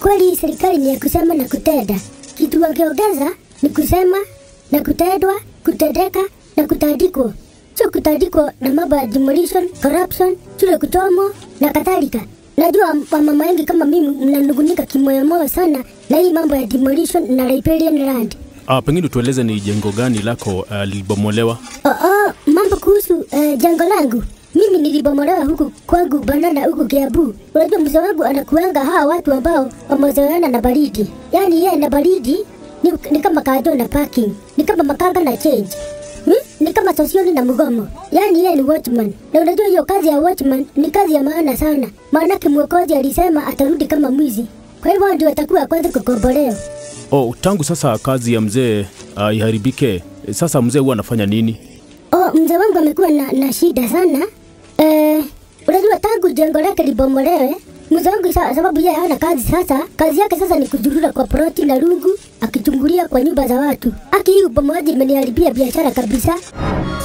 kweli hii serikali ni ya kusema na kutenda. Kitu wakiongeza ni kusema na kutendwa, kutendeka na kutandikwa, sio kutandikwa na mambo ya demolition, corruption, shule kuchomwa na kadhalika. Najua wamama wengi kama mimi mnanugunika kimoyomoyo sana na hii mambo ya demolition na riparian land. Ah, pengine tueleze ni jengo gani lako uh, lilibomolewa? Oh, oh, mambo kuhusu uh, jengo langu mimi nilibomolewa huku kwangu Banana huku Kiambu. Unajua mzee wangu anakuanga hawa watu ambao wamezoeana na baridi, yaani yeye na baridi ni, ni kama kajo na parking, ni kama makanga na change hmm? ni kama sosioni na mgomo, yaani yeye ni watchman. Na unajua hiyo kazi ya watchman ni kazi ya maana sana, maanake mwokozi alisema atarudi kama mwizi, kwa hivyo ndio atakuwa kwanza kukombolewa. Oh, tangu sasa kazi ya mzee uh, iharibike, sasa mzee huwa anafanya nini? Oh, mzee wangu amekuwa na, na shida sana eh, unajua tangu jengo lake libomolewe mzee wangu sa, sababu yeye hana kazi sasa, kazi yake sasa ni kujurura kwa ploti na rungu akichungulia kwa nyumba za watu. Aki hii ubomoaji imeniharibia biashara kabisa.